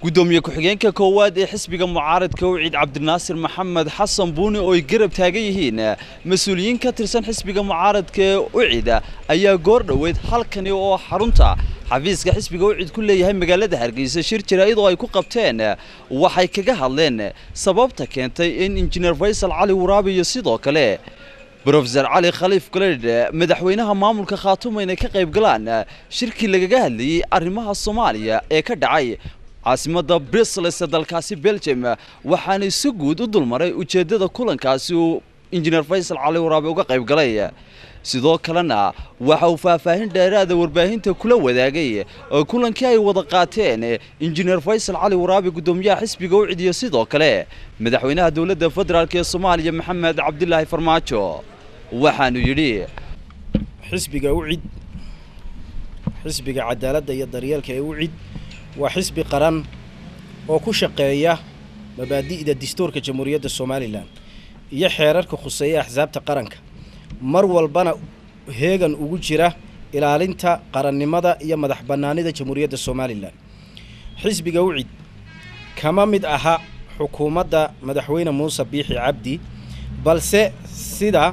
gudoomiye ku-xigeenka koowaad ee xisbiga mucaaradka wiciid cabdinaasir maxamed xasan buuni oo ay garab taagan yihiin mas-uuliyiin ka tirsan xisbiga mucaaradka ee wicid ayaa goor dhoweyd halkani oo xarunta xafiiska xisbiga wicid ku leeyahay magaalada hargeysa shir jira iyadoo ay ku qabteen waxay kaga hadleen sababta keentay in injineer faysal cali waraabi iyo sidoo kale brofesor cali khaliif galeydh madaxweynaha maamulka khaatumo inay ka qayb galaan shirkii lagaga hadlayey arrimaha soomaaliya ee ka dhacay caasimadda brisles ee dalkaasi belgium waxaana si guud u dulmaray ujeeddada kulankaasi uu injineer faysal cali waraabe uga qayb galay sidoo kalena waxa uu faahfaahin dheeraada warbaahinta kula wadaagay kulankii ay wada qaateen injineer faysal cali waraabe guddoomiyaha xisbiga wicid iyo sidoo kale madaxweynaha dowladda federaalk ee soomaaliya maxamed cabdilaahi farmaajo waxaanu yidhi xisbiga ucid xisbiga cadaaladda iyo daryeelka ee ucid waa xisbi qaran oo ku shaqeeya mabaadi'da dastuurka jamhuuriyadda somalilan iyo xeerarka khuseeya axsaabta qaranka mar walbana heegan ugu jira ilaalinta qarannimada iyo madax bannaanida jamhuuriyadda somalilan xisbiga ucid kama mid aha xukuumadda madaxweyne muuse biixi cabdi balse sida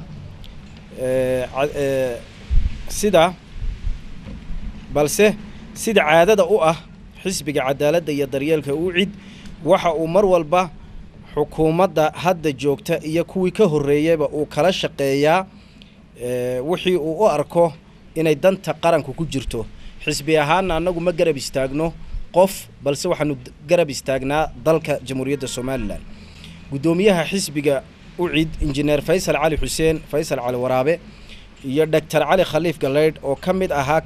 sida balse sida caadada u ah xisbiga cadaaladda iyo daryeelka ucid waxa uu mar walba xukuumadda hadda joogta iyo kuwii ka horreeyeyba uu kala shaqeeyaa wixii uu u arko inay danta qaranku ku jirto xisbi ahaana annagu ma garab istaagno qof balse waxaanu garab istaagnaa dalka jamhuuriyadda somalilan guddoomiyaha xisbiga ucid injineer faysal cali xuseen faysal cali waraabe iyo doctor cali khaliif galeydh oo ka mid ahaa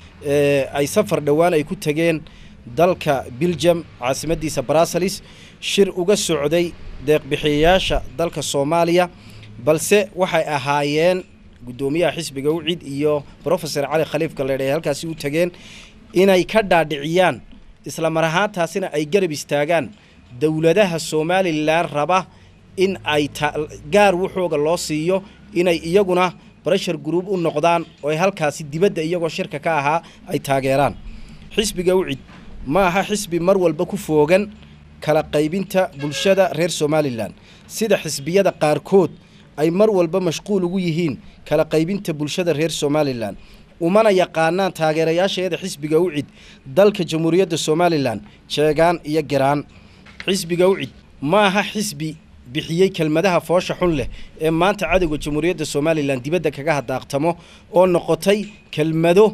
ay safar dhowaan ay ku tageen dalka biljam caasimadiisa bruseles shir uga socday deeqbixiyayaasha dalka soomaaliya balse waxay ahaayeen guddoomiyaha xisbiga ucid iyo brofesor cali khaliif galeydh ay halkaasi u tageen inay ka dhaadhiciyaan isla mar ahaantaasina ay garab istaagaan dowladaha somalilan raba in ay gaar wuxooga loo siiyo inay iyaguna breshar group u noqdaan oo ay halkaasi dibadda iyagoo shirka ka ahaa ay taageeraan xisbiga ucid ma aha xisbi mar walba ku foogan kala qaybinta bulshada reer somalilan sida xisbiyada qaarkood ay mar walba mashquul ugu yihiin kala qaybinta bulshada reer somalilan umana yaqaanaan taageerayaasheeda xisbiga ucid dalka jamhuuriyadda somalilan jeegaan iyo garaan xisbiga ucid ma aha xisbi bixiyey kelmadaha foosha xun leh ee maanta cadowga jamhuuriyadda somalilan dibadda kaga hadaaqtamo oo noqotay kelmado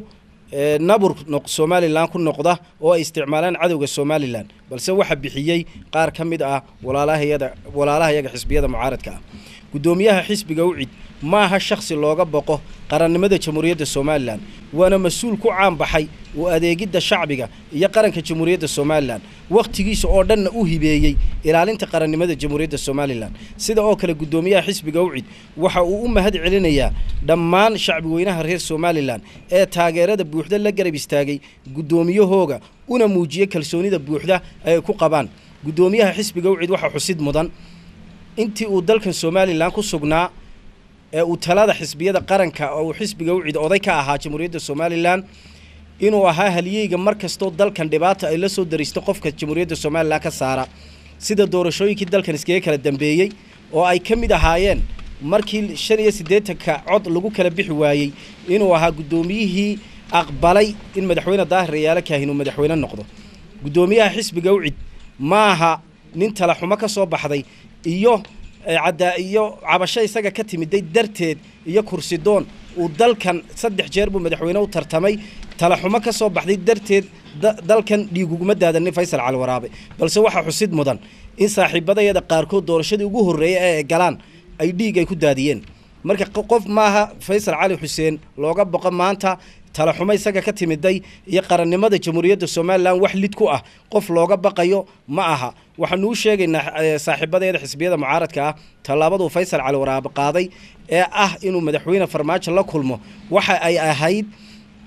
nabur somalilan ku noqda oo ay isticmaalaan cadowga somalilan balse waxaa bixiyey qaar ka mid ah walaalahayada walaalahayaga xisbiyada mucaaradka ah guddoomiyaha xisbiga ucid ma aha shakhsi looga boqo qarannimada jamhuuriyadda somalilan waana mas-uul ku caanbaxay oo adeegidda shacbiga iyo qaranka jamhuuriyadda somalilan wakhtigiisa oo dhanna u hibeeyey ilaalinta qarannimada jamhuuriyadda somalilan sida oo kale guddoomiyaha xisbiga ucid waxa uu u mahad celinayaa dhammaan shacbi weynaha reer somalilan ee taageerada buuxda la garab istaagay guddoomiyahooga una muujiyey kalsoonida buuxda ay ku qabaan guddoomiyaha xisbiga ucid waxaa xusid mudan intii uu dalkan somalilan ku sugnaa ee uu talada xisbiyada qaranka oo uu xisbiga ucid oday ka ahaa jamhuuriyadda somalilan inuu ahaa haliyeyga mar kastoo dalkan dhibaata ay la soo daristo qofka jamhuuriyadda somalilan ka saara sida doorashooyinkii dalkan iskaga kala dambeeyey oo ay ka mid ahaayeen markii shan iyo siddeetanka cod lagu kala bixi waayey inuu ahaa guddoomiyihii aqbalay in madaxweyne daahir rayaalo kaahin uu madaxweyne noqdo guddoomiyaha xisbiga ucid ma aha nin talaxumo ka soo baxday iyo caddaa iyo cabasho isaga ka timiday darteed iyo kursidoon uu dalkan saddex jeer buu madaxweyne u tartamay talaxumo ka soo baxday darteed dalkan dhiiguguma daadanin faysal cali waraabe balse waxaa xusid mudan in saaxiibadayada qaarkood doorashadii ugu horreeyay ee ay galaan ay dhiig ay ku daadiyeen marka qof maaha faysal cali xuseen looga boqo maanta talaxumo isaga ka timiday iyo qarannimada jamhuuriyadda somalilan wax lid ku ah qof looga baqayo ma aha waxaanu u sheegaynaa saaxiibadeeda xisbiyada mucaaradka ah tallaabaduu faysal cali waraabe qaaday ee ah inuu madaxweyne farmaajo la kulmo waxa ay ahayd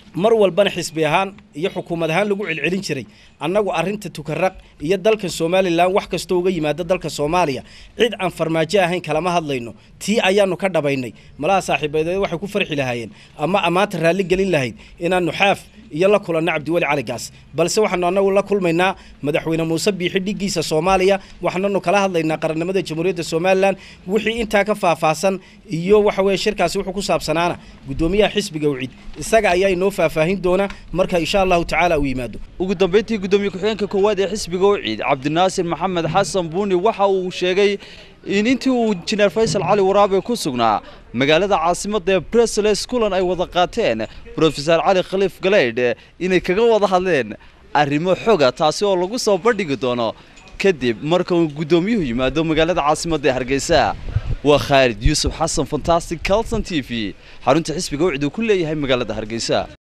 mar walbana xisbi ahaan iyo xukuumad ahaan lagu celcelin jiray annagu arrinta tukaraq iyo dalka somalilan wax kastoo uga yimaada dalka soomaaliya cid aan farmaajo ahayn kalama hadlayno tii ayaanu ka dhabaynay malaha saaxiibadeed waxay ku farxi lahaayeen ama ammaanta raalli gelin lahayd inaanu xaaf iyo la kulanno cabdiweli caligaas balse waxaanu annagu la kulmaynaa madaxweyne muuse biixi dhiggiisa soomaaliya waxaananu kala hadlaynaa qarannimada jamhuuriyadda somalilan wixii intaa ka faahfaahsan iyo waxa weye shirkaasi wuxuu ku saabsanaana guddoomiyaha xisbiga wicid isaga ayaa inoo faahfaahin doona marka insha allahu tacaala uu yimaado ugu dambeyntii guddoomiye ku-xigeenka koowaad ee xisbiga uciid cabdinaasir maxamed xasan buuni waxa uu sheegay in intii uu injineer faysal cali waraabe ku sugnaa magaalada caasimadda ee bresles kulan ay wada qaateen brofesor cali khaliif galeydh inay kaga wada hadleen arrimo xoga taasi oo lagu soo bandhigi doono kadib marka uu guddoomiyuhu yimaado magaalada caasimadda ee hargeysa waa khaalid yuusuf xasan fantastic calton t v xarunta xisbiga ucid uu ku leeyahay magaalada hargeysa